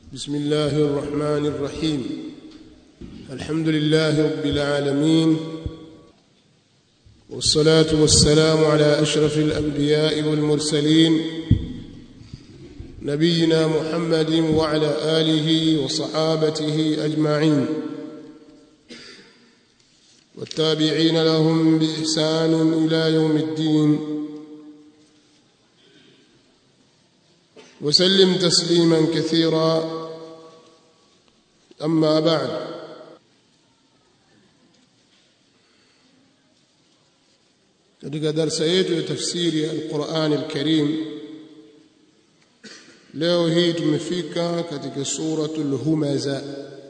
بسم الله الرحمن الرحيم الحمد لله رب العالمين والصلاة والسلام على أشرف الأنبياء والمرسلين نبينا محمد وعلى آله وصحابته أجمعين والتابعين لهم بإحسان إلى يوم الدين وسلم تسليما كثيرا أما بعد katika darsa yetu ya tafsiri ya Qur'an al-Karim leo hii tumefika katika suratul Humaza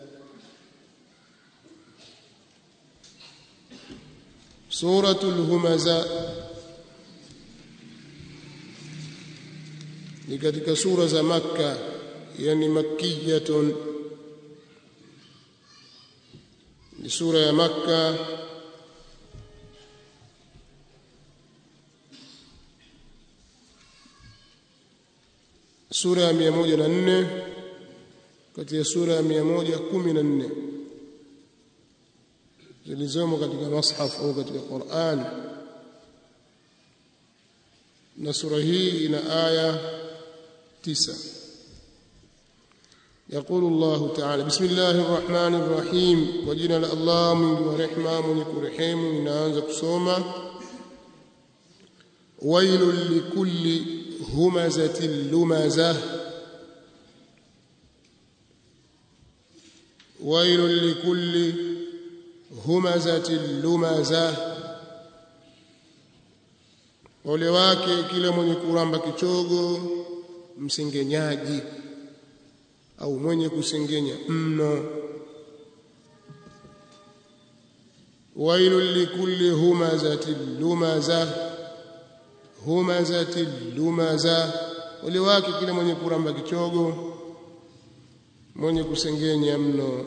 suratul Humaza ni katika sura za Makka yani makkiyatun ni sura ya Makka sura ya 104 kati ya sura ya 114 zilizomo katika mashaf au katika Qur'an na sura hii ina aya tisa يقول الله تعالى بسم الله الرحمن الرحيم وجنا الله من ورحمة من كرحيم من أنزل kusoma ويل لكل همزة لمزة ويل لكل همزة لمزة ole wake kila mwenye kuramba kichogo msengenyaji au mwenye kusengenya mno wailul likulli humazatin lumaza humazatin lumaza ole wake kila mwenye kuramba kichogo mwenye kusengenya mno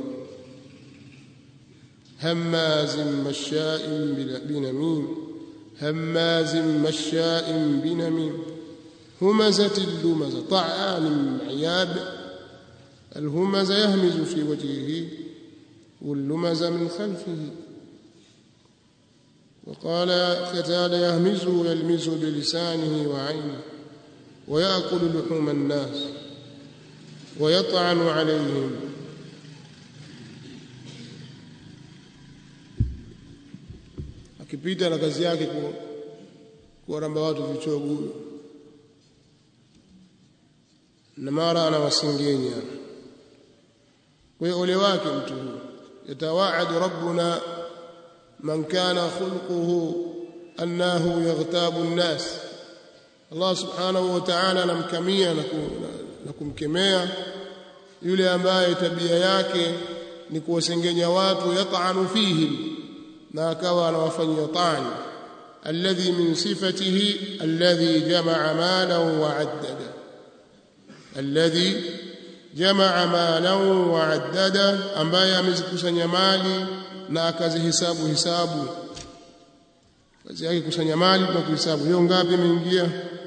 hammazin masha'in binamim هماز مشاء بنميم همزة اللمزة طعان عياب الهمز يهمز في وجهه واللمز من خلفه وقال قتال يهمز يلمز بلسانه وعينه ويأكل لحوم الناس ويطعن عليهم akipita na kazi yake kuwaramba watu vichogo na mara anawasingenya kwa hiyo ole wake mtu huyo yatawaadu rabbuna man kana khulquhu annahu yaghtabu an-nas Allah subhanahu wa ta'ala anamkamia na kumkemea yule ambaye tabia yake ni kuwasengenya watu yat'anu fihim na akawa anawafanyia tani alladhi min sifatihi alladhi jamaa malan wa addada alladhi jamaa malan wa addada ambaye amezikusanya mali na akazihesabu hisabu kazi yake kusanya mali na kuhesabu hiyo ngapi imeingia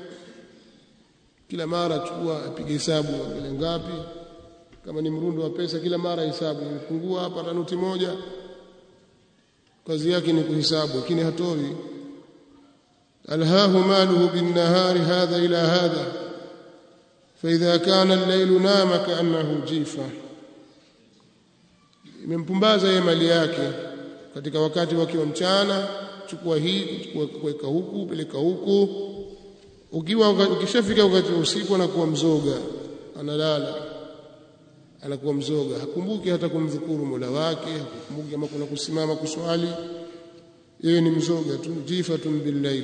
kila mara chukua apige hesabu ile ngapi kama ni mrundo wa pesa kila mara hesabu imepungua hapa na noti moja kazi yake ni kuhesabu lakini hatoi alhahu maluhu binnahari hadha ila hadha فإذا كان الليل نام كأنه جيفة imempumbaza yeye mali yake katika wakati wake wa mchana chukua hii kuweka huku peleka huku ukiwa ukishafika wakati wa usiku anakuwa mzoga analala anakuwa mzoga hakumbuki hata kumdhukuru Mola wake hakumbuki kama kuna kusimama kuswali yeye ni mzoga tu jifatun billayl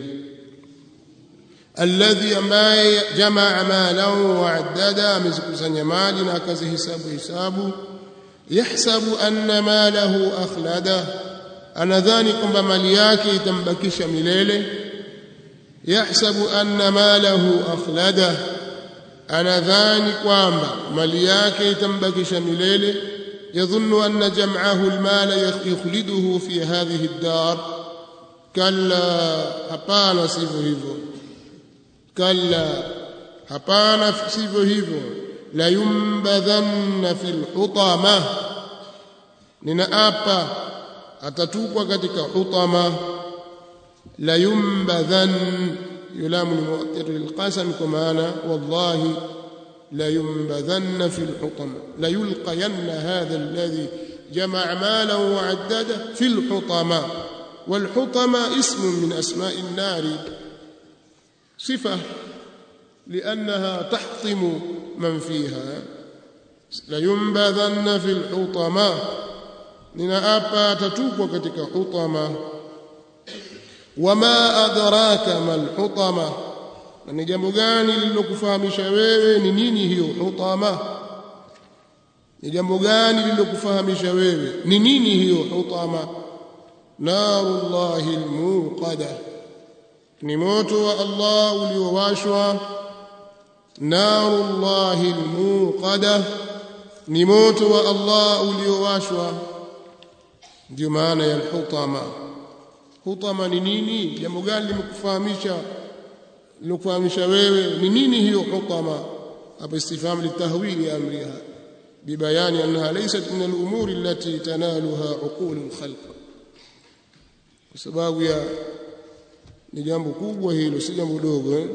alladhi ambaye jamaa malahu wa addada amezikusanya mali na akazihesabu hisabu yahsabu anna malahu akhlada anadhani kwamba mali yake itambakisha milele yahsabu anna malahu akhlada anadhani kwamba mali yake itambakisha milele yadhunnu anna jam'ahu almala yukhliduhu fi hadhihi ad-dar kalla hapana sivyo hivyo kalla hapana sivyo hivyo la yumbadhanna fil hutama ninaapa atatupwa katika hutama la yumbadhan yulamu ni muattatu lilqasam kwa maana wallahi la yumbadhanna fil hutama la yulqayanna hadha alladhi جمع مالا وعدده في الحطمة والحطمة اسم من أسماء النار صفة لأنها تحطم من فيها لينبذن في الحطمة ninaapa tatupwa katika hutama wama adraka mal hutama na ni jambo gani lililokufahamisha wewe ni nini hiyo hutama ni jambo gani lililokufahamisha wewe ni nini hiyo hutama narullahi almuqada ni moto wa Allah uliowashwa narullahi almuqada ni moto wa Allah uliowashwa ndio maana ya hutama hutama ni nini jambo gani limekufahamisha lilokufahamisha wewe ni nini hiyo hutama hapa istifham litahwili amriha ببيان أنها ليست من الأمور التي تنالها عقول الخلق sababu ya ni jambo kubwa hilo si jambo dogo eh?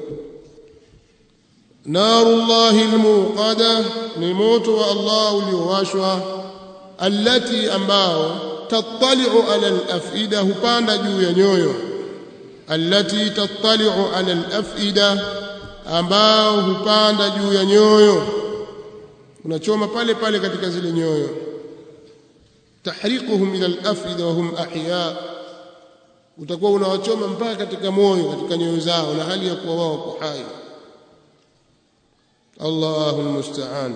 narullahi almuqada ni moto wa Allah uliowashwa allati ambao tattali'u ala al-af'ida hupanda juu ya nyoyo allati tattali'u ala al-af'ida ambao hupanda juu ya nyoyo unachoma pale pale katika zile nyoyo tahriquhum ila al-afida wa hum ahya utakuwa unawachoma mpaka katika moyo katika nyoyo zao na hali ya kuwa wao wako hai Allahu almusta'an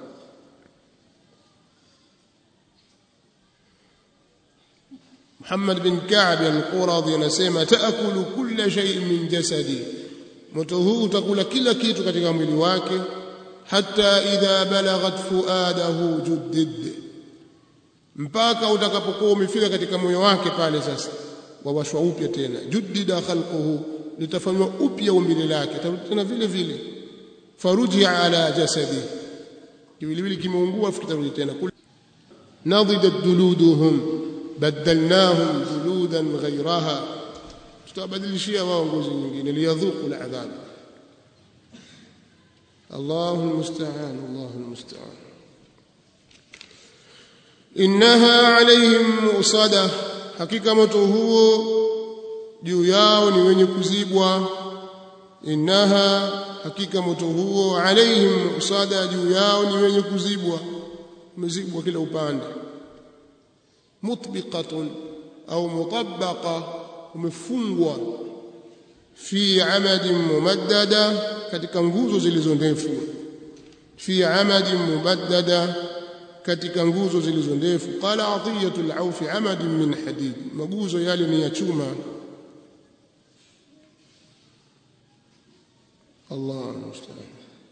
Muhammad bin Ka'b al-Quradi anasema taakulu kulla shay'in min jasadi moto huu utakula kila kitu katika mwili wake hata idha balaghat fuadahu juddid mpaka utakapokuwa umefika katika moyo wake pale sasa wawashwa upya tena juddida khalquhu litafanywa upya umbile lake tena vile vile faruji ala jasadi kiwiliwili kimeungua kitarudi tena nadidat duluduhum badalnahum duludan ghayraha tutabadilishia wao ngozi nyingine liyadhuqu al'adhab الله المستعان الله المستعان إنها عليهم مؤصدة hakika moto huo juu yao ni wenye kuzibwa innaha hakika moto huo alaihim usada juu yao ni wenye kuzibwa umezibwa kila upande mutbiqatun au mutabbaqa umefungwa fi amadin mumaddada katika nguzo zilizo ndefu fi amadin mumaddada katika nguzo zilizo ndefu qala atiyatul auf amadin min hadid maguzo yale ni ya chuma الله المستعان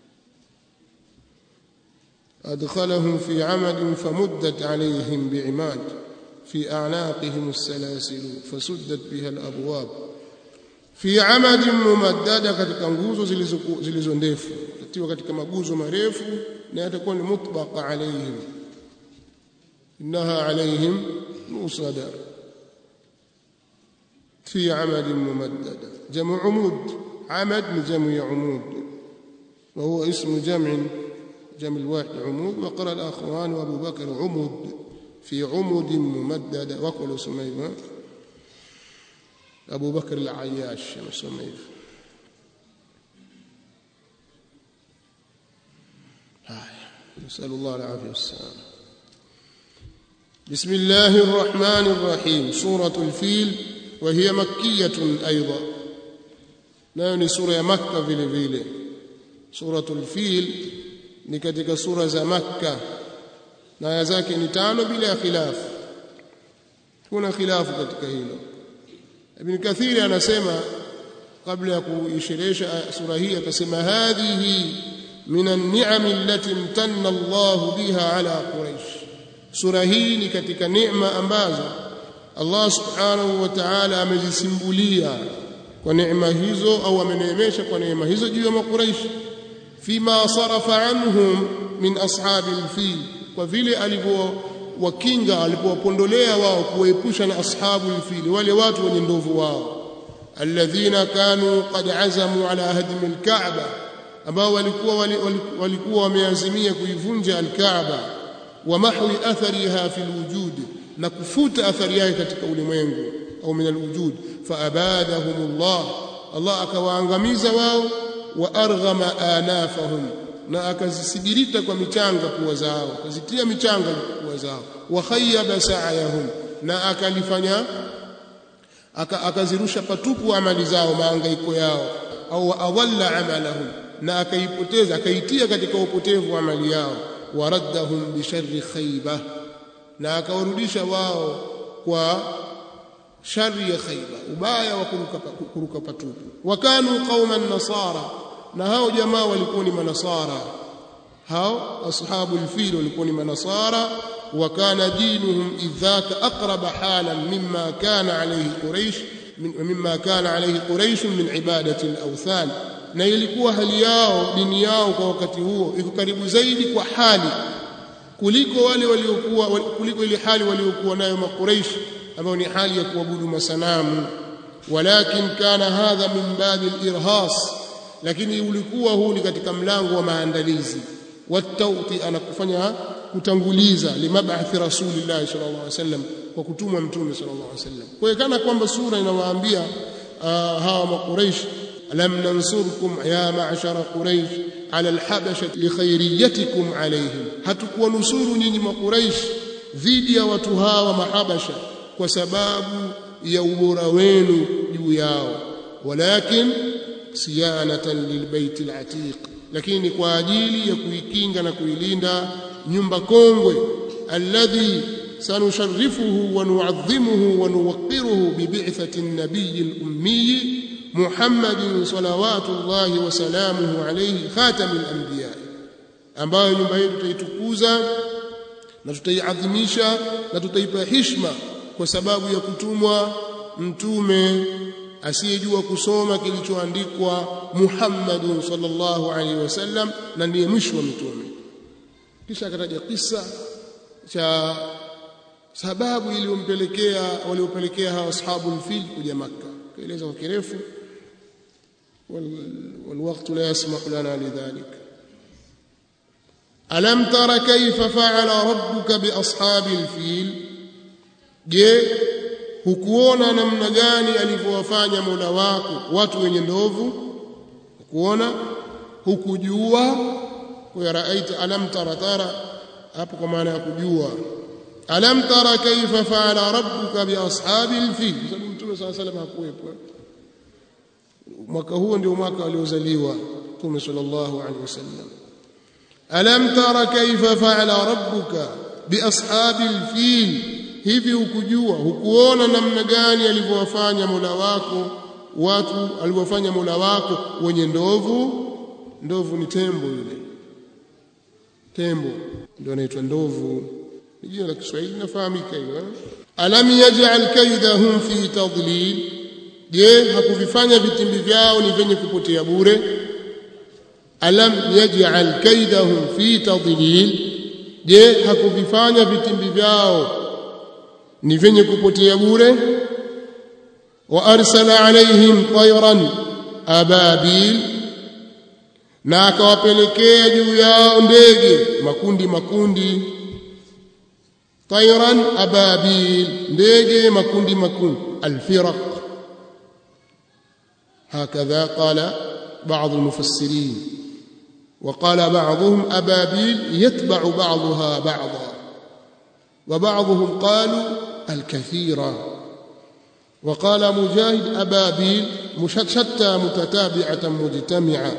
أدخلهم في عمد فمدت عليهم بعماد في أعناقهم السلاسل فسدت بها الأبواب في عمد ممددة katika nguzo zilizo ndefu katiwa katika maguzo marefu na yatakuwa ni mutbaqa alaihim innaha alaihim musada في عمد ممددة جمع عمود عمد من جمع عمود وهو اسم جمع جمع الواحد عمود وقرأ الآخران وأبو بكر عمود في عمود ممددة وقل سميمة أبو بكر العياش سميف نسأل الله العافية والسلام بسم الله الرحمن الرحيم سورة الفيل وهي مكية أيضا nayo ni sura ya makka vile vile suratul fil ni katika sura za makka na aya zake ni tano bila ya khilafu kuna khilafu katika hilo ibn kathiri anasema kabla ya kuisherehesha sura hii akasema hadhihi min an-ni'am allati imtanna Allah biha ala quraish sura hii ni katika neema ambazo Allah subhanahu wa ta'ala amezisimbulia kwa neema hizo au ameneemesha kwa neema hizo juu ya makuraishi fima sarafa anhum min ashabi alfil kwa vile alivyowakinga alipowapondolea wao kuwaepusha na ashabu alfil wale watu wenye ndovu wao alladhina kanu qad azamu ala hadmi alkaaba ambao walikuwa walikuwa wameazimia kuivunja alkaaba wa mahwi athariha fi alwujud na kufuta athari yake katika ulimwengu au min alwujud faabadahumullah Allah akawaangamiza wao wa arghama anafahum na akazisigirita kwa michanga pua zao akazitia michanga pua zao wa khayyaba sa'yahum na akalifanya akazirusha patupu amali zao maangaiko yao au adalla amalahum na akaipoteza akaitia katika upotevu amali yao waraddahum bisharri khayba na akawarudisha wao kwa shari ya khayba ubaya wa kuruka, kuruka patupu wakanu qauman nasara na hao jamaa walikuwa ni manasara hao ashabu alfil walikuwa ni manasara وكان دينهم إذ ذاك أقرب حالا مما كان عليه قريش مما كان عليه قريش من عبادة الأوثان na ilikuwa hali yao dini yao kwa wakati huo iko karibu zaidi kwa hali kuliko wale waliokuwa kuliko ile hali waliokuwa nayo makuraish ambao ni hali ya kuabudu masanamu walakin kana hadha min babi al-irhas lakini ulikuwa huu ni katika mlango wa maandalizi watauti anakufanya kutanguliza limabathi rasulillah sallallahu alaihi wasallam kwa kutumwa mtume sallallahu alaihi wasallam kwa hiyo kana kwamba sura inawaambia uh, hawa makuraish alam nansurkum ya ma'shara quraish ala alhabasha likhairiyatikum alaihim hatukuwa nusuru nyinyi makuraish dhidi ya watu hawa mahabasha kwa sababu ya ubora wenu juu yao walakin siyanatan lilbait alatiq lakini kwa ajili ya kuikinga na kuilinda nyumba kongwe alladhi sanusharrifuhu wa nu'azzimuhu wa nuwaqqiruhu bi bi'thati an-nabiy al-ummi Muhammadin salawatullahi wa salamuhu alayhi khatamil anbiya ambayo nyumba hii tutaitukuza na tutaiadhimisha na tutaipa heshima kwa sababu ya kutumwa mtume asiyejua kusoma kilichoandikwa Muhammadun sallallahu alaihi wasallam na ndiye mwisho wa mitume kisha akataja kisa cha sababu iliyompelekea waliopelekea hawa ashabul fil kuja Makka kaeleza kwa kirefu والوقت لا يسمح لنا لذلك ألم تر كيف فعل ربك بأصحاب الفيل je hukuona namna gani alivyowafanya Mola wako watu wenye ndovu hukuona hukujua kwa raaita alam tara tara hapo kwa maana ya kujua alam tara kaifa faala rabbuka bi ashabil fil sababu mtume sallallahu alayhi wasallam hakuwepo mwaka huo ndio mwaka aliozaliwa mtume sallallahu alaihi wasallam alam tara kaifa faala rabbuka bi ashabil fil hivi hukujua hukuona namna gani alivyowafanya Mola wako watu alivyofanya Mola wako wenye ndovu ndovu ni tembo yule tembo ndio anaitwa ndovu ni jina la Kiswahili nafahamika hilo alam yaj'al kaidahum fi tadlil je hakuvifanya vitimbi vyao ni vyenye kupotea bure alam yaj'al kaidahum fi tadlil je hakuvifanya vitimbi vyao ni vyenye kupotea bure wa arsala alaihim tayran ababil na akawapelekea juu yao ndege makundi makundi tayran ababil ndege makundi makundi alfiraq هكذا قال بعض المفسرين وقال بعضهم أبابيل يتبع بعضها بعضا وبعضهم قالوا الكثيرة وقال مجاهد أبابيل شتى متتابعة مجتمعة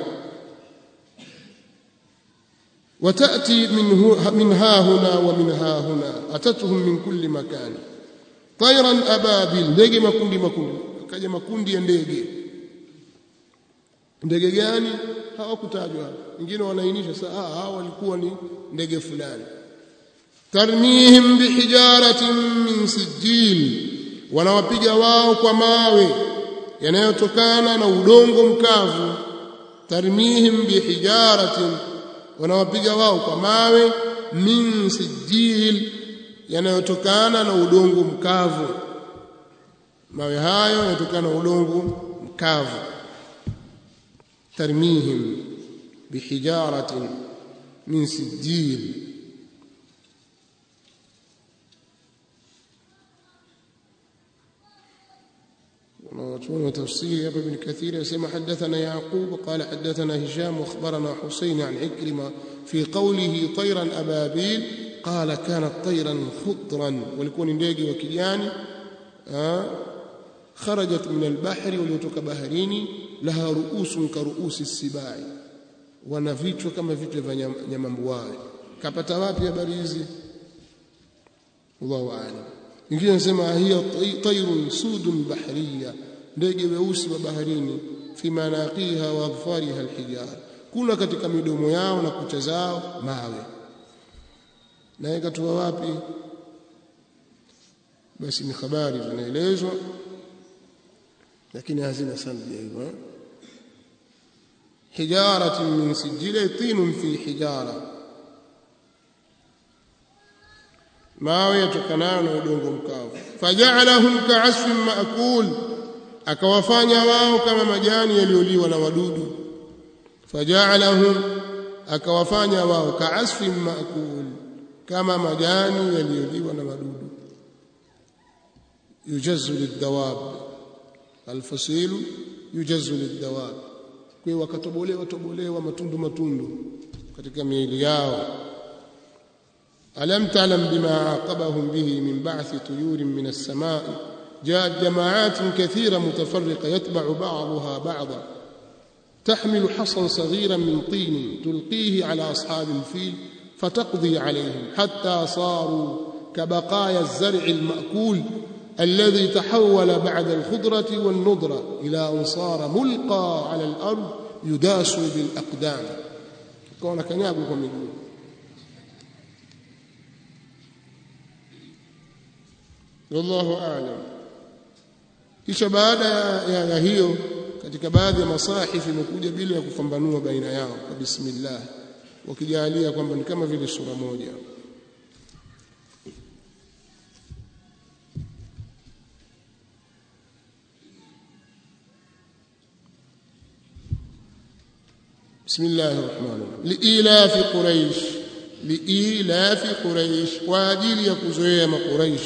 وتأتي منه من ها هنا ومن ها هنا أتتهم من كل مكان طيرا أبابيل ndege makundi makundi kaja makundi ya ndege ndege gani hawakutajwa wengine wanaainisha saa hao walikuwa ni ndege fulani tarmihim bihijaratin min sijil wanawapiga wao kwa mawe yanayotokana na udongo mkavu tarmihim bihijaratin wanawapiga wao kwa mawe min sijil yanayotokana na udongo mkavu mawe hayo yanatokana na udongo mkavu tarmihim bihijaratin min sijil ونوتون تفسير أبي بن كثير يسمى حدثنا يعقوب قال حدثنا هشام واخبرنا حسين عن عكرمة في قوله طيرا أبابيل قال كانت طيرا خضرا ولكون ndege wa kijani خرجت من البحر وليوtoka baharini laha ruusun ka ruusi sibai wana vichwa kama vichwa vya nyamambuawe kapata wapi habari hizi Allahu a'lam ingine nasema hiya tayrun sudun bahriya ndege weusi wa baharini fi manaqiha wa adfariha alhijar kuna katika midomo yao na kucha zao mawe na ikatoa wapi basi ni habari zinaelezwa lakini hazina sanadi hivyo hijaratin min sijila tinun fi hijara mawe yatokanayo na udongo mkavu faja'alahum ka'asfin ma'kul akawafanya wao kama majani yaliyoliwa na wadudu faja'alahum akawafanya wao ka'asfin ma'kul kama majani yaliyoliwa na wadudu yujazzu lidawab alfasilu yujazzu lidawab kwa wakatobolewa tobolewa matundu matundu katika miili yao ألم تعلم بما عاقبهم به من بعث طيور من السماء جاءت جماعات كثيرة متفرقة يتبع بعضها بعضا تحمل حصا صغيرا من طين تلقيه على أصحاب الفيل فتقضي عليهم حتى صاروا كبقايا الزرع المأكول الذي تحول بعد الخضرة والنضرة إلى أن صار ملقى على الأرض يداس بالأقدام كون كنيابكم من wallahu a'lam kisha baada ya, ya hiyo katika baadhi ya masahifi imekuja bila ya kufambanua baina yao kwa bismillah wakijalia kwamba ni kama vile sura moja بسم الله الرحمن الرحيم لإيلاف قريش لإيلاف قريش واجل يكزويا قريش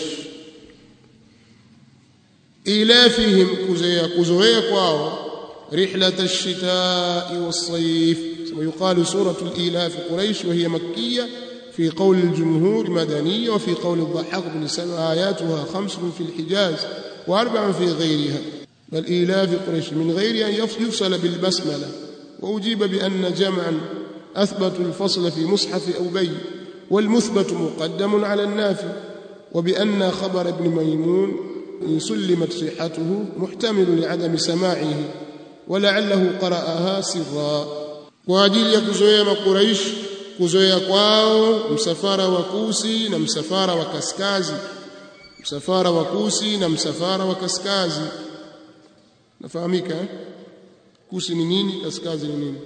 إيلافهم كزويا كزويا كواو رحلة الشتاء والصيف ويقال سورة الإيلاف قريش وهي مكية في قول الجمهور مدنية وفي قول الضحاك بن سلمة آياتها خمس في الحجاز وأربع في غيرها بل إيلاف قريش من غير أن يفصل بالبسملة وأجيب بأن جمعا أثبتوا الفصل في مصحف أبي والمثبت مقدم على النافي وبأن خبر ابن ميمون إن سلمت صحته محتمل لعدم سماعه ولعله قرأها سرا واجili ya kuzoea makuraish kuzoea kwao msafara wa kusi na msafara wa kaskazi msafara wa kusi na msafara wa kaskazi nafahamika eh? kusi ni nini kaskazi ni nini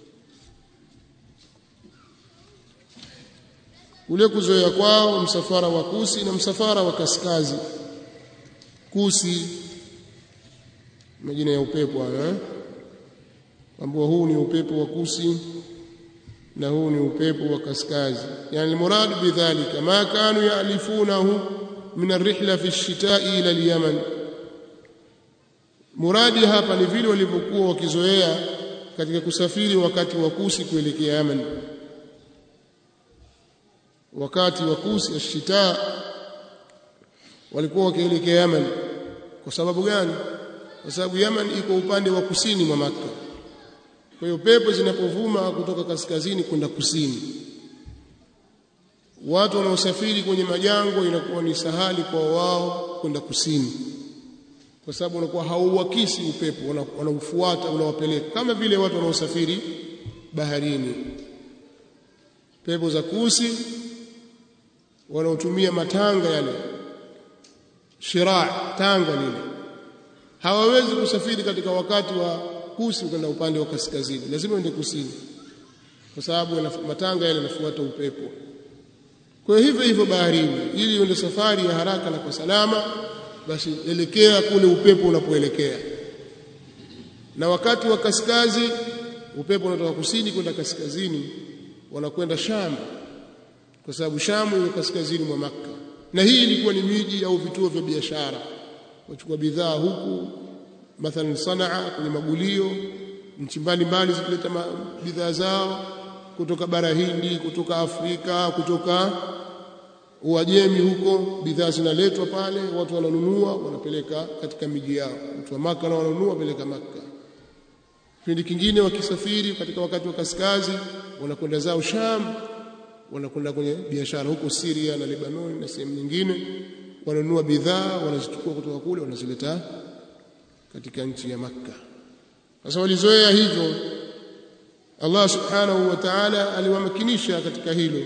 ule kuzoea kwao msafara wa kusi na msafara wa kaskazi kusi majina ya upepo hayo eh ambao huu ni upepo wa kusi na huu ni upepo wa kaskazi yani almurad bidhalika ma kanu yalifunahu min arrihla fi ash-shita'i ila al-yaman muradi hapa ni vile walivyokuwa wakizoea katika kusafiri wakati wa kusi kuelekea Yaman wakati wa kusi ash-shita walikuwa wakielekea Yaman kwa sababu gani kwa sababu Yaman iko upande wa kusini mwa Makka kwa hiyo pepo zinapovuma kutoka kaskazini kwenda kusini watu wanaosafiri kwenye majango inakuwa ni sahali kwa wao kwenda kusini kwa sababu unakuwa hauwakisi upepo wanaufuata unawapeleka kama vile watu wanaosafiri baharini pepo za kusi wanaotumia matanga yale shiraa tanga lile hawawezi kusafiri katika wakati wa kusi kwenda upande wa kaskazini lazima uende kusini kwa sababu matanga yale yanafuata upepo kwa hivyo hivyo baharini ili uende safari ya haraka na kwa salama basi elekea kule upepo unapoelekea na wakati wa kaskazi upepo unatoka kusini kwenda kaskazini wanakwenda Sham kwa sababu Sham iko kaskazini mwa Makka na hii ilikuwa ni miji au vituo vya biashara wachukua bidhaa huku mathalan Sanaa kwenye magulio nchi mbalimbali zikileta bidhaa zao kutoka bara Hindi kutoka Afrika kutoka Uajemi huko bidhaa zinaletwa pale watu wananunua wanapeleka katika miji yao watu wa Maka na wananunua peleka Maka kipindi kingine wakisafiri katika wakati wa kaskazi wanakwenda zao Sham wanakwenda kwenye biashara huko Syria na Lebanon na sehemu nyingine wananunua bidhaa wanazichukua kutoka kule wanazileta katika nchi ya Makka sasa walizoea hivyo Allah subhanahu wa ta'ala aliwamakinisha katika hilo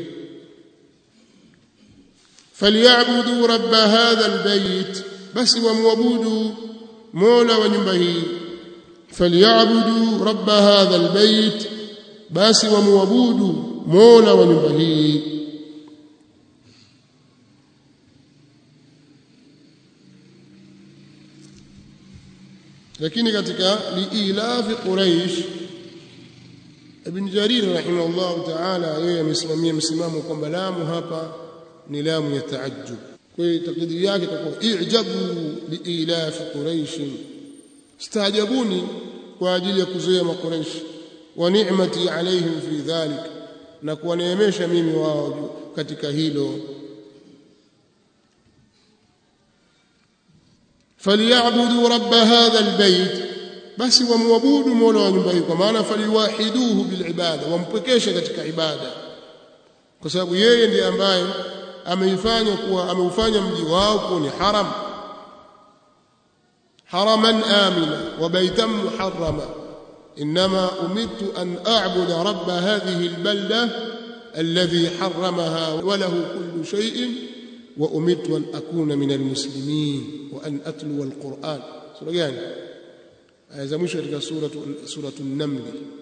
falyabudu rabb hadha albayt basi wamwabudu mola wa nyumba hii falyabudu rabb hadha albayt basi wamwabudu mola wa nyumba hii lakini katika liilafi quraish ibn jarir rahimahullah ta'ala yeye amesimamia msimamo kwamba lamu hapa ni lamu ya taajjub kwa hiyo takdiri yake itakuwa i'jabu liilafi quraish staajabuni kwa ajili ya kuzoea makuraish wa ni'mati alaihim fi dhalik na kuwaneemesha mimi wao katika hilo falyabudu rabb hadha albayt basi wamwabudu mola wa nyumba hii kwa maana faliwahiduhu bilibada wampwekeshe katika ibada kwa sababu yeye ndiye ambaye ameifanya kuwa ameufanya mji wao kuwa ni haram haraman amina wa baitan muharrama انما امرت ان اعبد رب هذه البلده الذي حرمها وله كل شيء وامرت ان اكون من المسلمين وان اتلو القران سوره gani aya za mwisho katika suratu suratu an-naml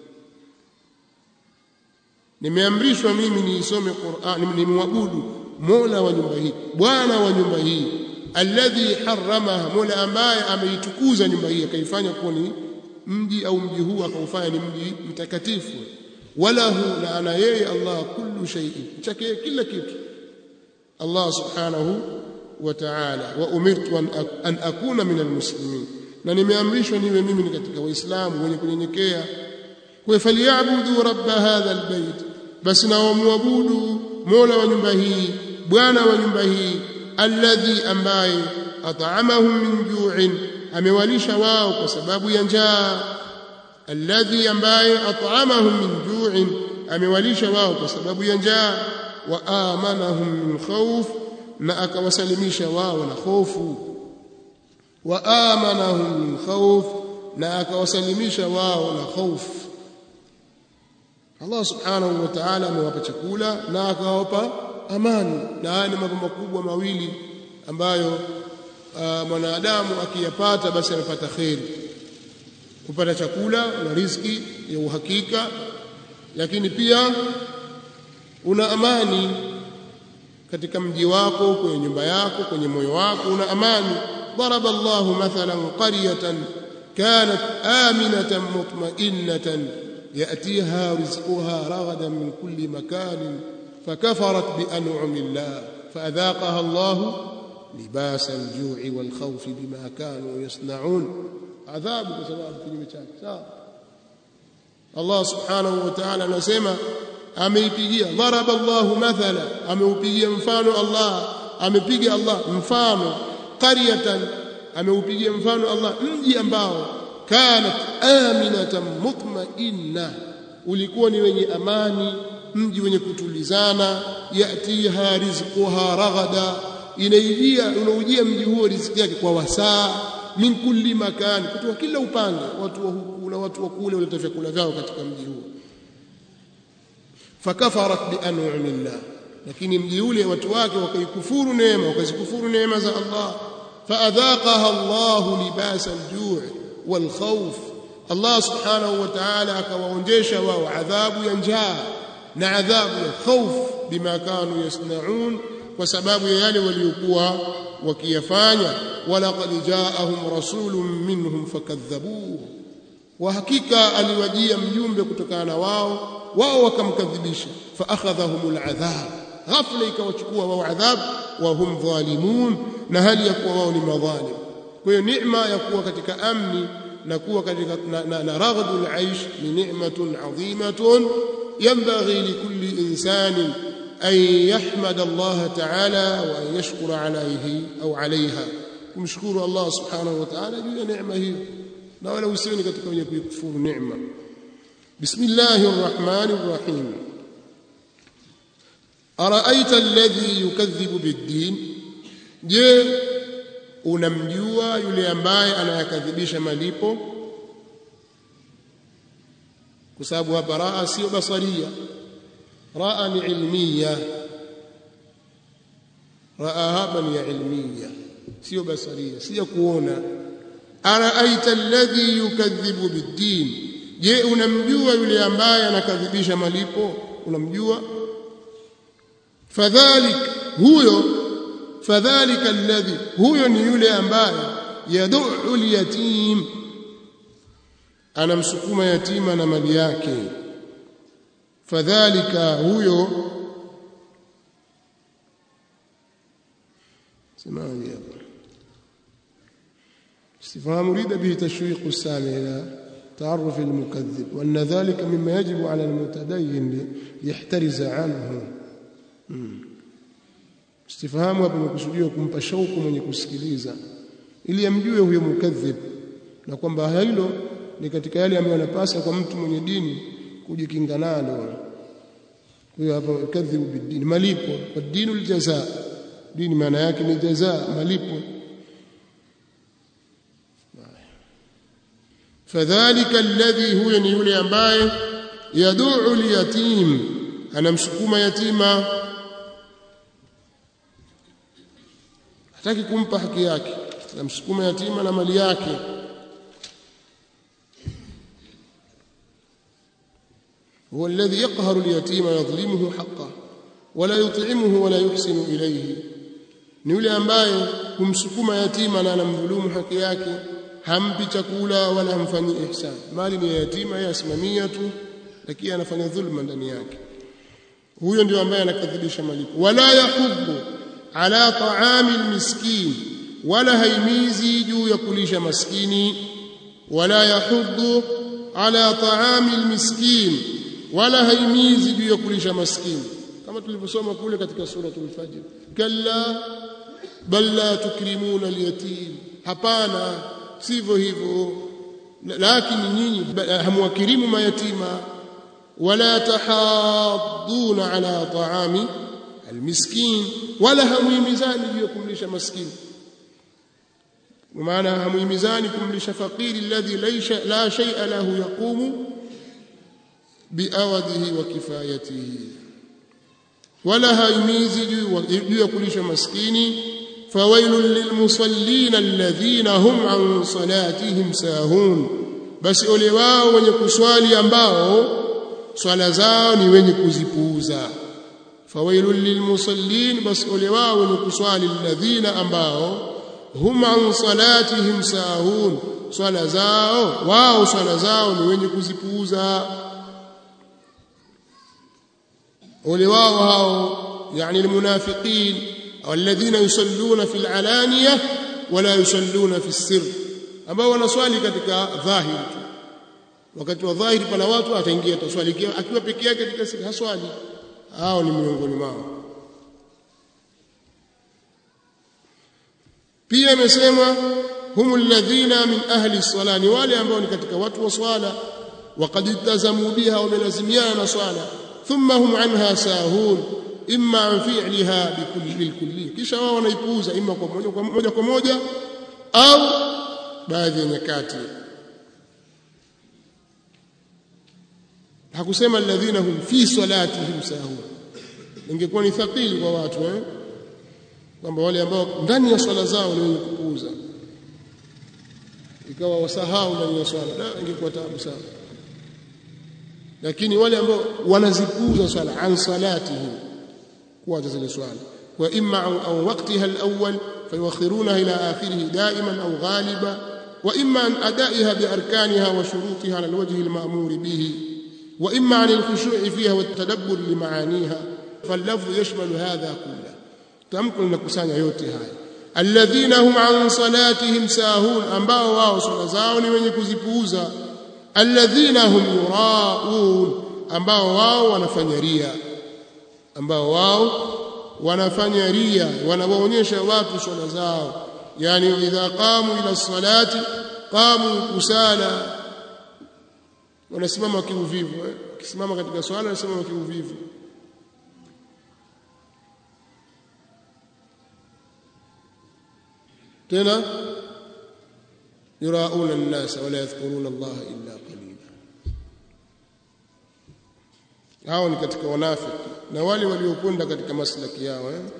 nimeamrishwa mimi niisome Qur'an nimwabudu Mola wa nyumba hii Bwana wa nyumba hii alladhi haramaha Mola ambaye ameitukuza nyumba hii akaifanya kuwa ni mji au mji huu akaufanya ni mji mtakatifu walahu na ana yeye Allah kullu shay'in chake kila kitu Allah subhanahu wa ta'ala wa umirtu an akuna min almuslimin na nimeamrishwa niwe mimi ni katika waislamu wenye kunyenyekea kwa falyabudu rabb hadha albayt basi na wamwabudu mola wa nyumba hii bwana wa nyumba hii alladhi ambaye at'amahum min ju'in amewalisha wao kwa sababu ya njaa alladhi ambaye at'amahum min ju'in amewalisha wao kwa sababu ya njaa wa amanahum min khawf na akawasalimisha wao na hofu wa amanahum min khawf na akawasalimisha wao na hofu Allah subhanahu wa ta'ala amewapa chakula na akawapa amani na haya ni mambo makubwa mawili ambayo uh, mwanadamu akiyapata basi amepata kheri kupata chakula na riziki ya uhakika lakini pia una amani katika mji wako kwenye nyumba yako kwenye moyo wako una amani ضرب الله مثلا قرية كانت آمنة مطمئنة يأتيها رزقها رغدا من كل مكان فكفرت بأنعم الله فأذاقها الله لباس الجوع والخوف بما كانوا يصنعون عذاب بسبب كلمة شاك الله سبحانه وتعالى anasema ameipigia daraba Allah mathala ameupigia mfano Allah amepiga Allah mfano qaryatan ameupigia mfano Allah mji ambao kanat aminatan mutmainna ulikuwa ni wenye amani mji wenye kutulizana yatiha rizquha raghada inaijia unaujia mji huo riziki yake kwa wasaa min kulli makan kutoka kila upande watu wa huku na watu wa kule waleta vyakula vyao katika mji huo fakafarat bi an'amillah lakini mji ule watu wake wakaikufuru neema wakazikufuru neema za Allah faadhaqaha Allah libas al-ju' wal khawf Allah subhanahu wa ta'ala akawaonjesha wao adhabu ya njaa na adhabu ya khauf bima kanu yasnaun kwa sababu ya yale waliokuwa wakiyafanya walaqad jaahum rasulun minhum fakadhabuhu wa hakika aliwajia mjumbe kutokana na wao wao wakamkadhibisha fa akhadhahum aladhab ghafla ikawachukua wao adhab wa hum dhalimun na hali ya kuwa wao ni madhalim kwa hiyo neema ya kuwa katika amni na kuwa katika na, na, na raghadul aish ni ni'matun adhimatun yanbaghi likulli insanin an yahmada Allah ta'ala wa an yashkura alayhi au alayha kumshukuru Allah subhanahu wa ta'ala juu ya neema hiyo na wala usiwe ni katika wenye kuikufuru neema bismillahir rahmanir rahim araita alladhi yukadhibu bid-din je unamjua yule ambaye anayakadhibisha malipo kwa sababu hapa raa sio basaria raa ni ilmiya raa hapa ni ya ilmiya sio basaria sio kuona araaita alladhi yukadhibu biddin je unamjua yule ambaye anakadhibisha malipo unamjua fadhalik huyo fadhalika alladhi huyo ni yule ambaye yad'u al-yatim anamsukuma yatima na mali yake fadhalika huyo سمعني يا أبا استفهام يريد به تشويق السامع إلى تعرف المكذب وأن ذلك مما يجب على المتدين ليحترز عنه استفهام hapa imekusudiwa kumpa shauku mwenye kusikiliza ili amjue huyo mukadhib na kwamba hilo ni katika yale ambayo yanapasa kwa mtu mwenye dini kujikinga nalo huyo hapa kadhibu bidini malipo kwa dinu aljazaa dini maana yake ni jazaa malipo fadhalika alladhi huyo ni yule ambaye yad'u liyatim anamsukuma yatima hataki kumpa haki yake anamsukuma yatima na mali yake هو الذي يقهر اليتيم ويظلمه حقه ولا يطعمه ولا يحسن إليه ni yule ambaye humsukuma yatima na anamdhulumu haki yake hampi chakula wala hamfanyi ihsan mali ni ya yatima yeye asimamia tu lakini anafanya dhulma ndani yake huyo ndio ambaye anakadhibisha malipo wala yahubbu ala ta'ami almiskin wala haimizi juu ya kulisha maskini wala yahuddu ala ta'ami almiskin wala haimizi juu ya kulisha maskini kama tulivyosoma kule katika suratul fajr kalla bal la tukrimuna alyatim hapana sivyo hivyo lakini nyinyi hamwakirimu mayatima wala tahadduna ala ta'ami almiskin wala hamuhimizani juu ya kumlisha maskini maana hamuhimizani kumlisha fakiri alladhi la shay'a lahu yaqumu biawadhihi wa kifayatihi wala haimizi juu ya kulisha maskini fawailul lilmusallina alladhina hum an salatihim sahun basi ole wao wenye kuswali ambao swala zao ni wenye kuzipuuza fawailul lilmusallin basi ole wao wenye kuswali alladhina ambao hum an salatihim sahun swala zao wao swala zao ni wenye kuzipuuza ole wao hao yani almunafiqin alladhina yusalluna fil alaniya wala yusalluna fis sir ambao wanaswali katika dhahiri tu wakati wa dhahiri pana watu ataingia taswali akiwa peke yake katika siri haswali hao ni miongoni mwao pia imesema humu alladhina min ahli swala ni wale ambao ni katika watu wa swala waqad iltazamu biha wamelazimiana na swala thumma hum anha sahun imma an fi'liha bikulli bilkulli kisha wao wanaipuuza imma kwa moja kwa moja kwa moja au baadhi ya nyakati hakusema alladhina hum fi salatihim sahun ingekuwa ni thaqili kwa watu eh kwamba wale ambao ndani ya swala zao ni wenye kupuuza ikawa wasahau ndani ya swala da ingekuwa taabu sana lakini wale ambao wanazipuuza swala an salatihim kuacha zile swala wa imma au waqtiha al-awwal fayuakhirunaha ila akhirih da'iman au ghaliba wa imma an adaiha bi arkaniha wa shurutiha ala al-wajh al-ma'mur bihi wa imma an al-khushu' fiha wa at-tadabbur li ma'aniha فاللفظ يشمل هذا كله tamko linakusanya yote haya alladhina hum an salatihim sahun ambao wao swala zao ni wenye kuzipuuza alladhina hum yuraun ambao wao wanafanya ria ambao wao wanafanya ria wanawaonyesha watu swala zao yani idha qamu ila salati qamu kusala wanasimama kiuvivu eh? kisimama katika swala wanasimama kiuvivu tena yurauna an-nasa wala yadhkuruna Allah illa qalila hao ni katika wanafiki na wale waliokwenda katika maslaki yao eh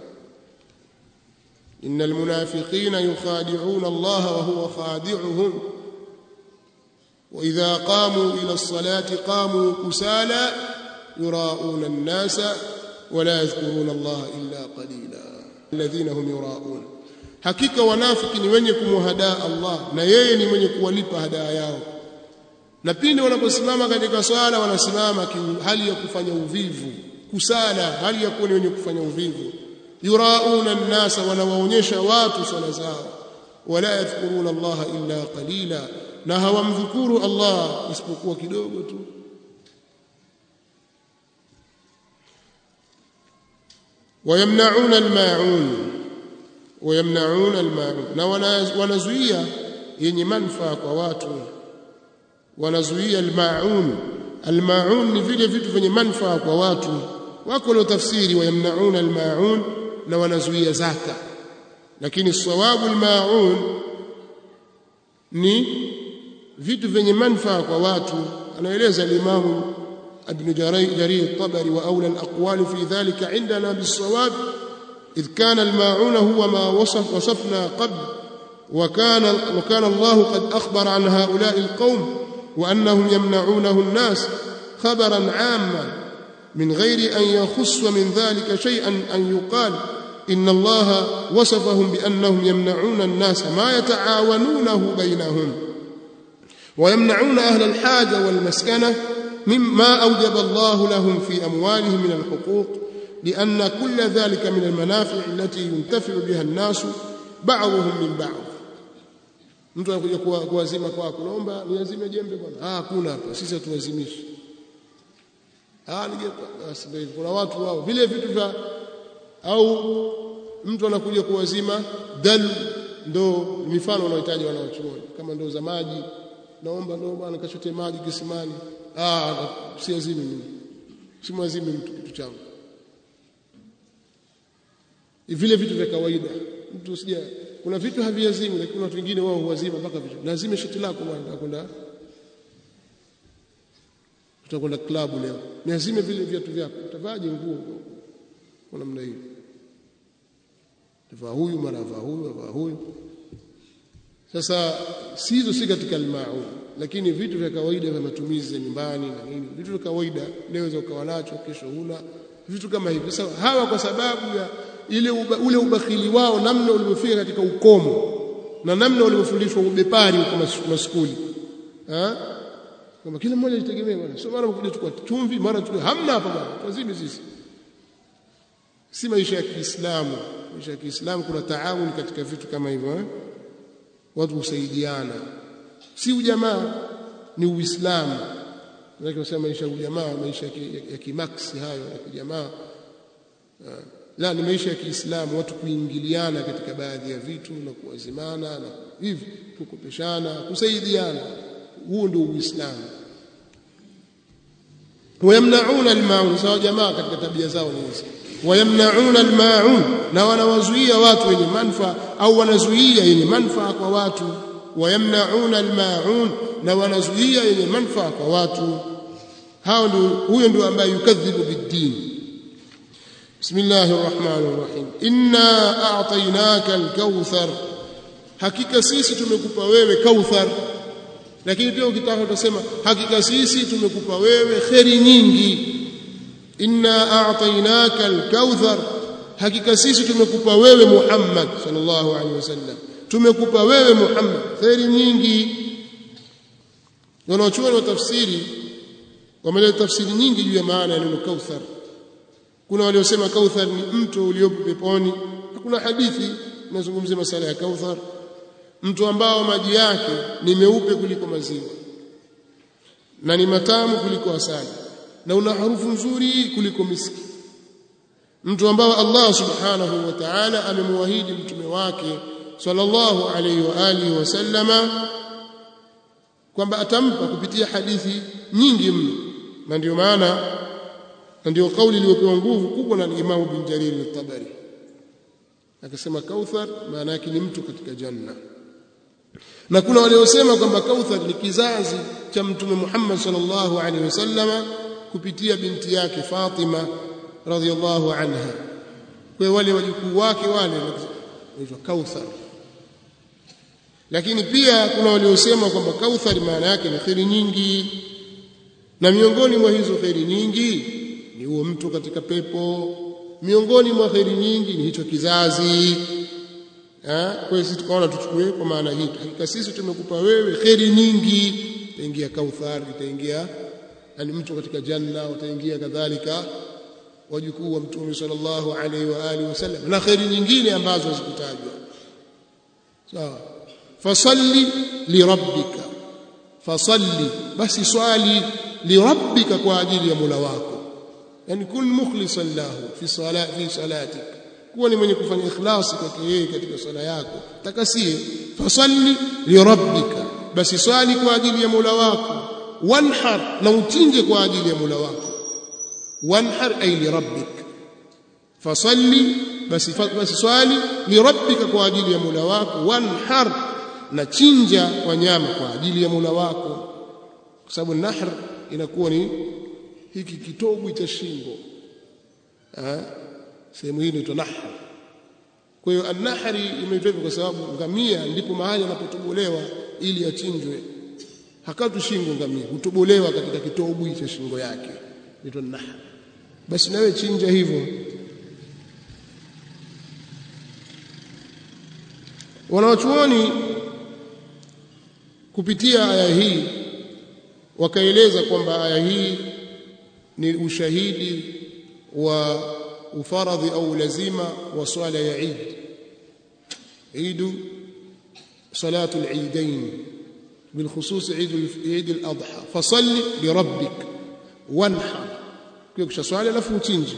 innal munafiqina yukhadi'una Allah wa huwa khadi'uhum wa idha qamu ila as-salati qamu kusala yurauna an-nasa wala yadhkuruna Allah illa qalila alladhina hum yurauna hakika wanafiki ni wenye kumhadaa Allah na yeye ni mwenye kuwalipa hadaa yao na pindi wanaposimama katika swala wanasimama hali ya kufanya uvivu kusala hali ya kuwa ni wenye kufanya uvivu yurauna nnasa wanawaonyesha watu swala zao wala yadhkuruna Allah illa qalila na hawamdhukuru Allah isipokuwa kidogo tu ويمنعون الماعون ويمنعون الماعون na wanazuia yenye manufaa kwa watu wanazuia almaun almaun ni vile vitu vyenye manufaa kwa watu wako walio tafsiri wayamnauna almaun na wanazuia zaka lakini sawabu almaun ni vitu vyenye manufaa kwa watu anaeleza alimamu ابن جرير الطبري واولى الاقوال في ذلك عندنا بالصواب إذ كان الماعون هو ما وصف وصفنا قبل وكان وكان الله قد أخبر عن هؤلاء القوم وأنهم يمنعونه الناس خبرا عاما من غير أن يخص من ذلك شيئا أن يقال إن الله وصفهم بأنهم يمنعون الناس ما يتعاونونه بينهم ويمنعون أهل الحاجة والمسكنة مما أوجب الله لهم في أموالهم من الحقوق لأن كل ذلك من المنافع التي ينتفع بها الناس بعضهم من بعض mtu anakuja kuwazima kwako naomba niazime jembe bwana ah hakuna hapa sisi hatuwazimishi ah nije basi ndio kuna watu wao vile vitu vya au mtu anakuja kuwazima dal ndo mifano wanaohitaji wanaochuoni kama ndo za maji naomba ndo bwana kachote maji kisimani ah siazimi mimi simwazimi mtu kitu changu vile vitu vya kawaida mtu usija kuna vitu haviazimu lakini kuna watu wengine wao huwazima mpaka vitu lazima shati lako bwana utakwenda tutakwenda klabu leo niazime vile viatu vyako utavaje nguo kwa namna hiyo tavaa huyu mara vaa huyu vaa huyu sasa si hizo si katika almaun lakini vitu vya kawaida vya matumizi ya nyumbani na nini vitu vya kawaida leo ukawa nacho kesho huna vitu kama hivi sasa hawa kwa sababu ya ile uba, ule ubakhili wao namna ulivyofika katika ukomo na namna walivyofundishwa ubepari huko maskuli eh kama kila mmoja jitegemee bwana sio mara mkuja tukua chumvi mara tukua hamna hapa bwana lazima sisi si maisha ya Kiislamu maisha ya Kiislamu kuna taawun katika vitu kama hivyo eh watu kusaidiana si ujamaa ni uislamu ndio kusema maisha ya ujamaa maisha ya kimaksi hayo ya kijamaa la ni maisha ya Kiislamu watu kuingiliana katika baadhi ya vitu na kuwazimana na hivi kukopeshana kusaidiana huo ndio uislamu wayamnauna almaun sawa jamaa katika tabia zao ni hizi wayamnauna almaun na wanawazuia watu wenye manufaa au wanazuia yenye manufaa kwa watu wayamnauna almaun na wanazuia yenye manufaa kwa watu hao ndio huyo ndio ambaye yukadhibu bid-din bismillahir rahmanir rahim inna a'tainaka al-kauthar hakika sisi tumekupa wewe kauthar lakini pia ukitaka utasema hakika sisi tumekupa wewe kheri nyingi inna a'tainaka al-kauthar hakika sisi tumekupa wewe Muhammad sallallahu alaihi wasallam tumekupa wewe Muhammad kheri nyingi wanaochuoni wa tafsiri wameleta tafsiri nyingi juu ya maana ya neno kauthar kuna waliosema kauthar ni mto uliopo peponi kuna hadithi inazungumzia masala ya kauthar mto ambao maji yake ni meupe kuliko maziwa na ni matamu kuliko asali na una harufu nzuri kuliko miski mtu ambao Allah subhanahu wa ta'ala amemwahidi mtume wake sallallahu alayhi wa alihi wasallama kwamba atampa kupitia hadithi nyingi mno na ndio maana na ndio kauli iliyopewa nguvu kubwa na Imam bin Jarir al-Tabari akasema kauthar maana yake ni mtu katika janna na kuna waliosema kwamba kauthar ni kizazi cha mtume Muhammad sallallahu alaihi wasallama kupitia binti yake Fatima radhiallahu anha kwa wale wajukuu wake wale wanaitwa kauthar lakini pia kuna waliosema kwamba kauthar maana yake ni kheri nyingi na miongoni mwa hizo kheri nyingi ni huo mtu katika pepo miongoni mwa kheri nyingi ni hicho kizazi kwa hiyo sisi tukaona tuchukue kwa maana hii hakika sisi tumekupa wewe kheri nyingi itaingia kauthar itaingia yani mtu katika janna wataingia kadhalika wajukuu wa mtume sallallahu alaihi wa alihi wasallam na kheri nyingine ambazo hazikutajwa sawa fasalli lirabbika fasalli basi swali lirabbika kwa ajili ya Mola wako yani kun mukhlisan lahu fi salati fi salatik kuwa ni mwenye kufanya ikhlasi kwake yeye katika sala yako takasie fasalli lirabbika basi swali kwa ajili ya Mola wako wanhar na uchinje kwa ajili ya Mola wako wanhar ay lirabbik fasalli basi basi swali lirabbika kwa ajili ya Mola wako wanhar na chinja wanyama kwa ajili ya Mola wako kwa sababu nahr inakuwa ni hiki kitobu cha shingo sehemu hii inaitwa nahr kwa hiyo an-nahri imeitwa kwa sababu ngamia ndipo mahali anapotobolewa ili achinjwe hakatu shingo ngamia hutobolewa katika kitobu cha shingo yake inaitwa nahr basi nawe chinja hivyo wanawachuoni kupitia aya hii wakaeleza kwamba aya hii ni ushahidi wa ufaradhi au lazima wa swala ya Eid Eid salatu al-Eidain بالخصوص عيد عيد الاضحى فصل لربك وانحر kisha swali alafu uchinje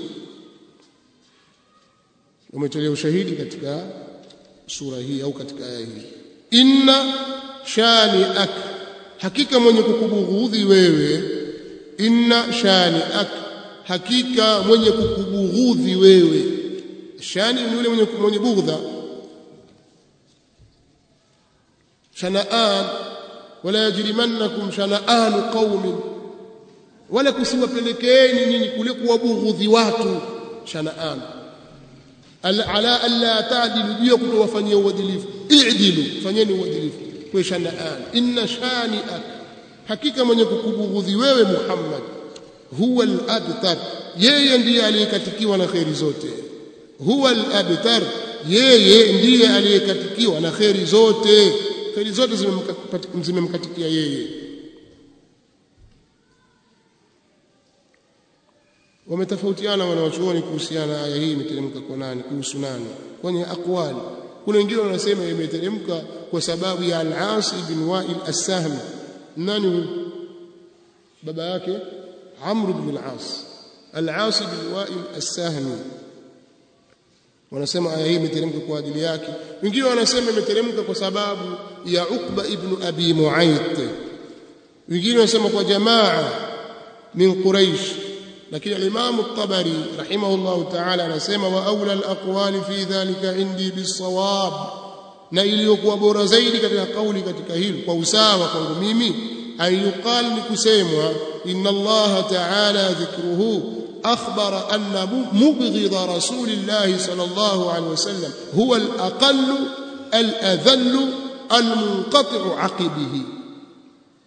umetolea ushahidi katika sura hii au katika aya hii inna shani'ak hakika mwenye kukubughudhi wewe inna shani'ak hakika mwenye kukubughudhi wewe shani ni yule mwenye mwenye bughdha shana'an wala yajrimannakum shana'an qaumin wala kusiwapelekeeni nyinyi kule kuwabughudhi watu shana'an ala alla ta'dilu juu ya kutowafanyia uadilifu i'dilu fanyeni uadilifu kwa shana'an inna shani'ak hakika mwenye kukubughudhi wewe Muhammad huwa al-abtar yeye ndiye aliyekatikiwa na khairi zote huwa al-abtar yeye ndiye aliyekatikiwa na khairi zote khairi zote zimemkatikia yeye wametofautiana wanawachuoni kuhusiana na aya hii imeteremka kwa nani kuhusu nani kwenye aqwali kuna wengine wanasema imeteremka kwa sababu ya al-As ibn Wa'il as-Sahmi nani huyu baba yake Amr ibn al-As al-As ibn Wa'il as-Sahmi wanasema aya hii imeteremka kwa ajili yake wengine wanasema imeteremka kwa sababu ya Uqba ibn Abi Mu'ayth wengine wanasema kwa jamaa min Quraish lakini al-Imam at-Tabari rahimahullah ta'ala anasema wa aula al-aqwali fi dhalika indi bis-sawab na iliyokuwa bora zaidi katika kauli katika hili kwa usawa kwangu mimi ayuqal ni kusemwa inna Allah ta'ala dhikruhu akhbara anna mubghidha rasulillah sallallahu alaihi wasallam huwa al-aqall al-adhall al-munqati'u aqibihi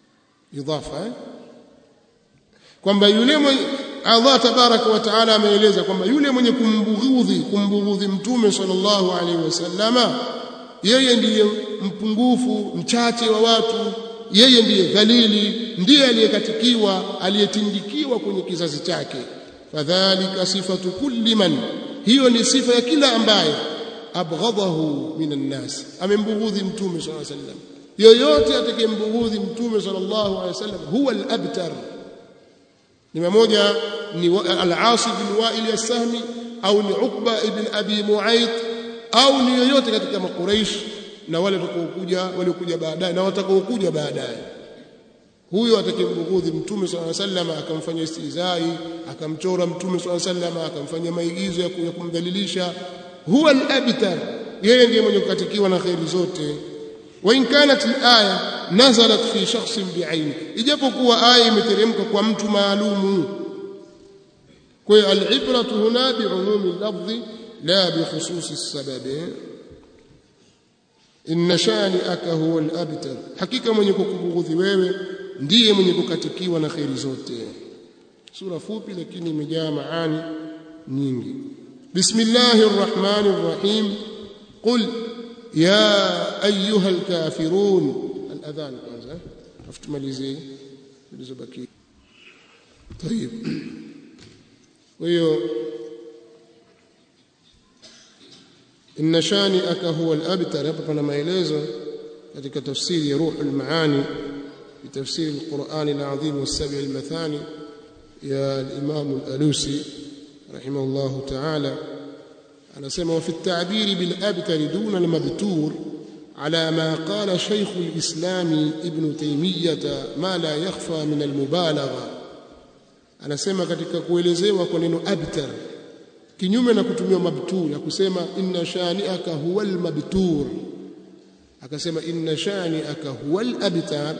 idafa eh? kwamba yule mwenye Allah tabaraka wa taala ameeleza kwamba yule mwenye kumbughudhi kumbughudhi mtume sallallahu alaihi wasallama yeye ndiye mpungufu mchache wa watu yeye ndiye dhalili ndiye aliyekatikiwa aliyetindikiwa kwenye kizazi chake fadhalika sifatu kulli man hiyo ni sifa ya kila ambaye abghadahu minan nas amembughudhi mtume sallallahu alaihi wasallam yoyote atakayembughudhi mtume sallallahu alaihi wasallam huwa al-abtar ni mmoja ni al-Aas bin Wa'il as-Sahmi au ni Uqba ibn Abi Mu'ayth au ni yoyote katika makuraish na wale watakaokuja waliokuja baadaye na watakaokuja baadaye huyo atakayembughudhi mtume swalla sallam akamfanya istizai akamchora mtume swalla sallam akamfanya maigizo ya kumdhalilisha huwa al-abtar yeye ndiye mwenye kukatikiwa na khairi zote wa in kanat al-aya nazalat fi shakhsin bi'aini ijapokuwa aya imeteremka kwa mtu maalumu kwa hiyo al-ibratu huna bi'umumi al-lafzi la bi khususi as-sababi inna shani'aka huwa al-abtar hakika mwenye kukubughudhi wewe ndiye mwenye kukatikiwa na khairi zote sura fupi lakini imejaa maani nyingi bismillahir rahmanir rahim qul ya ayyuha al-kafirun al-adhan kwanza afutumalizie zilizobaki طيب hiyo inna shani'aka huwa al-abtar hapa pana maelezo katika tafsiri ya ruhul maani بتفسير القرآن العظيم والسبع المثاني يا الإمام الألوسي رحمه الله تعالى أنا سمع وفي التعبير بالأبتر دون المبتور على ما قال شيخ الإسلام ابن تيمية ما لا يخفى من المبالغة أنا سمع katika kuelezewa kwa neno abtar kinyume na kutumia mabtur ya kusema inna shani'aka huwal mabtur akasema inna shani'aka huwal abtar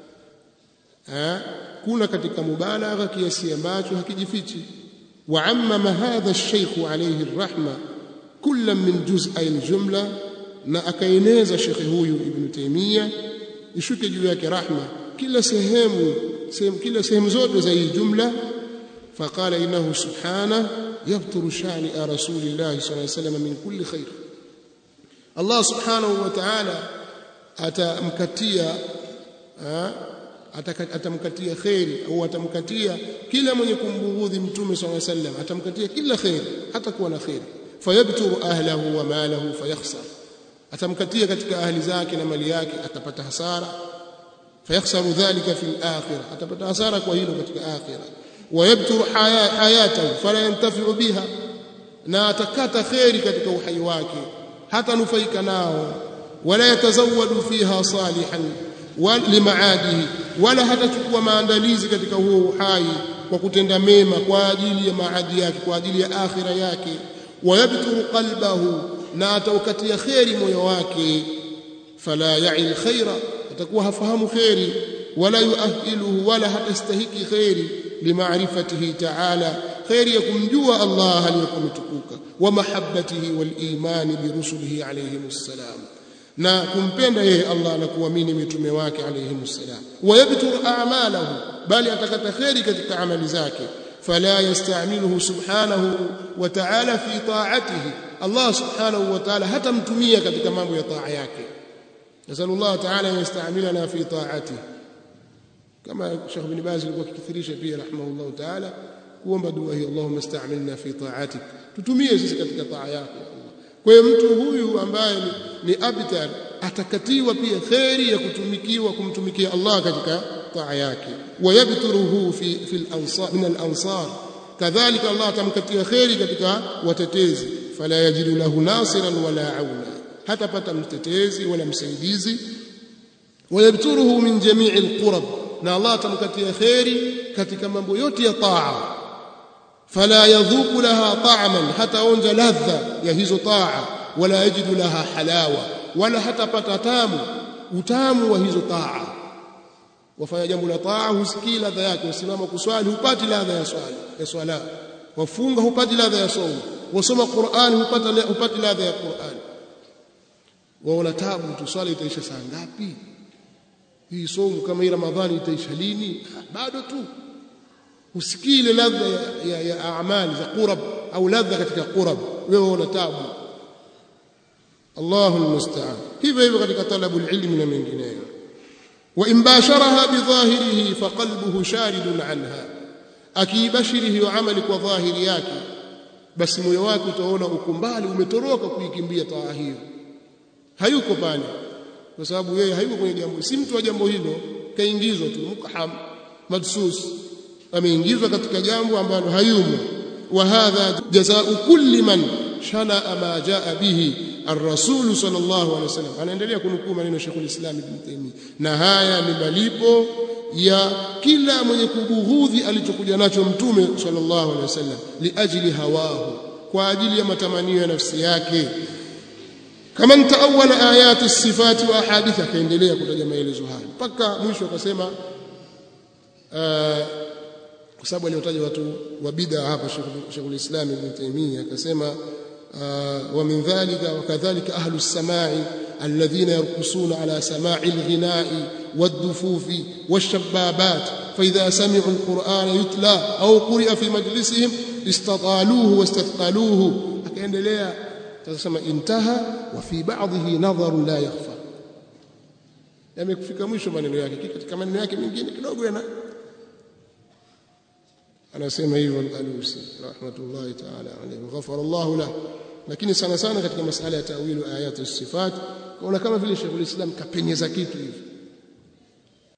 kuna katika mubalagha kiasi ambacho hakijifichi wa amma hadha ash-shaykh alayhi ar-rahma kullam min juz'i al-jumla na akaeneza shekhe huyu ibn taymiya ishuke juu yake rahma kila sehemu sehemu kila sehemu zote za hii jumla faqala innahu subhana yabturu shani rasulillahi sallallahu alayhi wasallam min kulli khair Allah subhanahu wa ta'ala atamkatia atamkatia kheri au atamkatia kila mwenye kumbughudhi mtume swalla sallam atamkatia kila kheri hata kuwa na kheri fayabturu ahlahu wa malahu fayakhsar atamkatia katika ahli zake na mali yake atapata hasara fayakhsaru dhalika fil akhirah atapata hasara kwa hilo katika akhirah wayabturu hayatahu fala yantafi'u biha na atakata kheri katika uhai wake hata nufaika nao wala yatazawwadu fiha salihan limaadihi wala hatachukua maandalizi katika huo uhai kwa kutenda mema kwa ajili ya maadi yake kwa ajili ya akhira yake wayabturu qalbahu na ataukatia kheri moyo wake fala ya'il khaira atakuwa hafahamu kheri wala yuahiluhu wala hatastahiki kheri limaarifatihi ta'ala kheri ya kumjua Allah aliyokuwa mtukuka wa mahabbatihi wal imani bi rusulihi alayhimus salam na kumpenda yeye Allah na kuamini mitume wake alayhi salam wayabtur a'malahu bali atakata khairi katika amali zake fala yasta'miluhu subhanahu wa ta'ala fi ta'atihi Allah subhanahu wa ta'ala hatamtumia katika mambo ya taa yake nasallallahu ta'ala yasta'milana fi ta'atihi kama Sheikh bin Baz alikuwa akikithirisha pia rahimahullah ta'ala kuomba dua hii Allahumma sta'milna fi ta'atik tutumie sisi katika taa yako kwa hiyo mtu huyu ambaye ni, ni abtar atakatiwa pia kheri ya kutumikiwa kumtumikia Allah katika taa yake wayabturuhu fi fil ansar min al ansar kadhalika Allah atamkatia kheri katika watetezi fala yajidu lahu nasiran wala auna hatapata mtetezi wala msaidizi wayabturuhu min jamii alqurab na Allah atamkatia kheri katika mambo yote ya taa فلا يذوق لها طعما حتى onja ladha ya hizo taa wala yajidu laha halawa wala hatapata tamu utamu wa hizo taa wafanya jambo la taa husikii ladha yake usimama kuswali hupati ladha ya swali ya swala wafunga hupati ladha ya somo wasoma Qur'an hupata hupati ladha ya Qur'an waona tabu tu swali itaisha saa ngapi hii somu kama hii ramadhani itaisha lini bado tu usikii ile ladha ya, ya, ya amali za qurab au ladha katika qurab wewe una tabu Allahu almusta'an hivyo hivyo katika talabu ilmi na mengineyo wa in basharaha bidhahirihi faqalbuhu sharidun anha akiibashiri hiyo amali kwa dhahiri yake basi moyo wake utaona ukumbali umetoroka kuikimbia taa hiyo hayuko pale kwa sababu yeye hayuko kwenye jambo si mtu wa jambo hilo kaingizwa tu mukham madsus ameingizwa katika jambo ambalo hayumo wa hadha jazaa'u kulli man shana ma jaa bihi ar-rasul sallallahu alaihi wasallam anaendelea kunukuu maneno Sheikh al-Islam Ibn Taymiyyah na haya ni malipo ya kila mwenye kubughudhi alichokuja nacho mtume sallallahu alaihi wasallam liajli hawahu kwa ajili ya matamanio ya nafsi yake kama ntaawala ayati sifati wa ahadith akaendelea kutaja maelezo hayo mpaka mwisho akasema kwa sababu aliotaja watu wa bid'a hapa Sheikh al-Islam Ibn Taymiyyah akasema wa min dhalika wa kadhalika ahlu as-sama'i alladhina yarqusuna ala sama'i al-ghina'i wad-dufufi wash-shabbabat fa idha sami'u al-Qur'ana yutla aw quri'a fi majlisihim istataluhu wastathqaluhu akaendelea tasema intaha wa fi ba'dhihi nadharun la yakhfa yamekufika mwisho maneno yake katika maneno yake mengine kidogo yana anasema hivyo al-Alusi rahmatullahi ta'ala alayhi ghafara Allah lahu lakini sana sana katika masala ya tawilu ayati sifat kaona kama vile Sheikh al-Islam kapenyeza kitu hivi